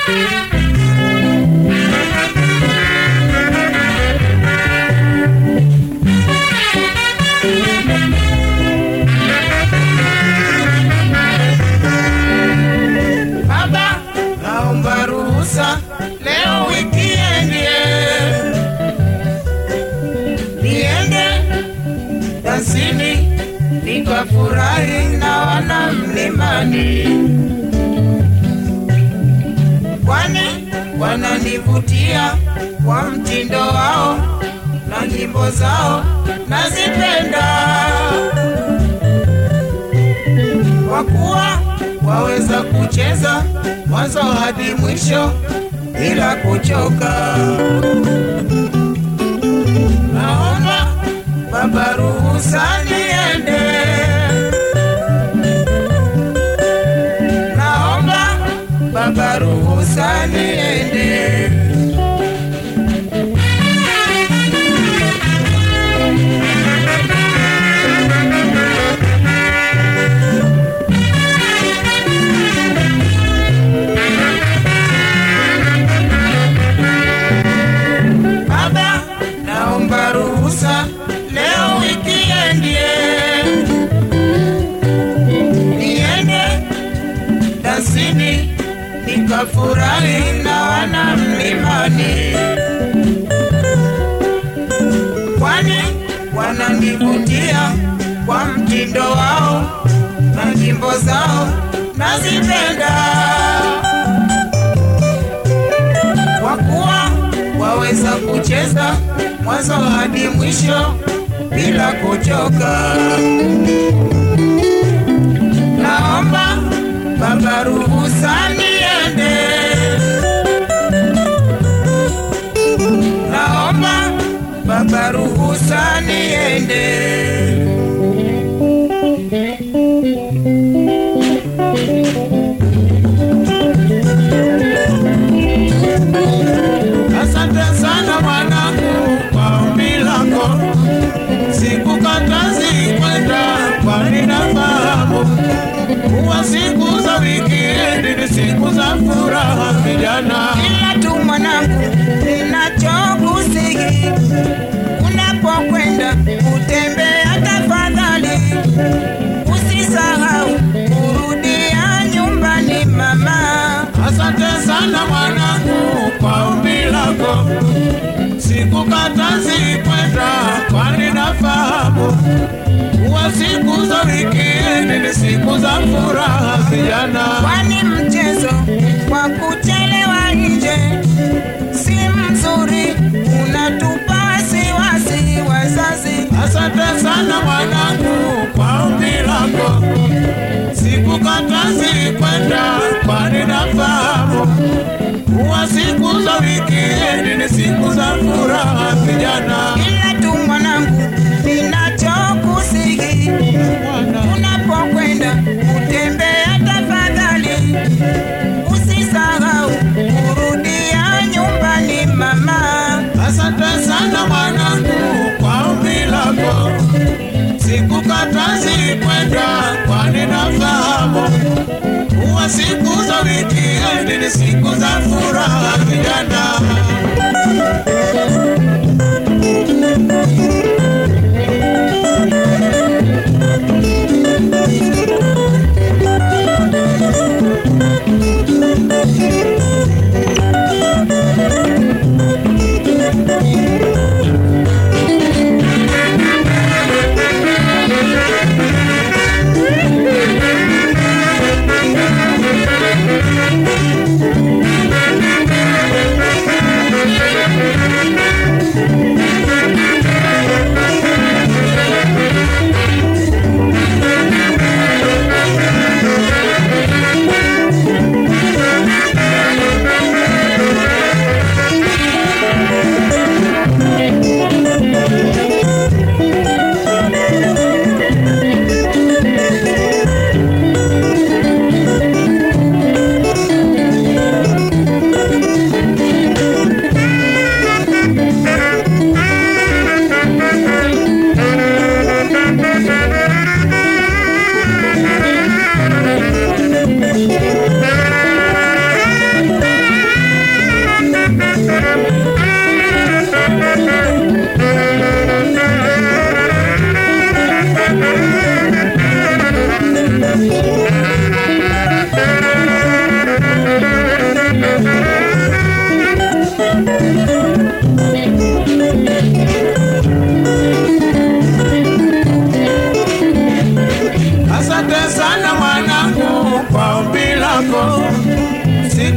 Baba, naomba ruhusa leo wikiendi, niende dansini nikafurahi na wana mlimani, kwani wananivutia kwa mtindo wao na nyimbo zao nazipenda kwa kuwa waweza kucheza mwanzo hadi mwisho bila kuchoka. Naomba Baba ruhusa niende, naomba Baba ruhusa niende. Baba, naomba ruhusa leo wikiendi, niende dansini nikafurahi na wana mlimani, kwani wananivutia kwa mtindo wao na nyimbo zao nazipenda kwa kuwa waweza kucheza mwanzo hadi mwisho bila kuchoka. Naomba Baba ruhusa niende, naomba Baba ruhusa niende. Asante sana mwanangu kwa ombi lako, sikukatazi kwenda, kwani nafahamu kuwa siku za wikendi ni siku za furaha vijana. ila tu mwanangu, ninachokusihi unapokwenda kutembea, tafadhali usisahau kurudia nyumbani mama. Asante sana mwanangu kwa ombi lako, sikukatazi kwenda, kwani nafahamu kuwa siku za wikendi ni siku za furaha vijana. Kwani mchezo kwa kuchelewa nje si mzuri, unatupa wasiwasi wazazi. Asante sana mwanangu kwa ombi lako, sikukatazi kwenda, kwani nafahamu kuwa siku za wikendi ni siku za furaha vijana. ila tu mwanangu, ninachokusihi unapokwenda kutembea, tafadhali usisahau kurudia nyumbani mama. Asante sana mwanangu kwa ombi lako, sikukatazi kwenda, kwani nafahamu kuwa siku za wikendi ni siku za furaha vijana. Thank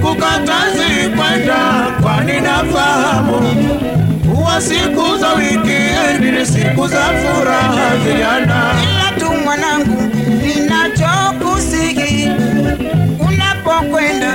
sikukatazi kwenda, kwani nafahamu huwa siku za wikendi ni siku za furaha vijana. ila tu mwanangu, ninachokusihi unapokwenda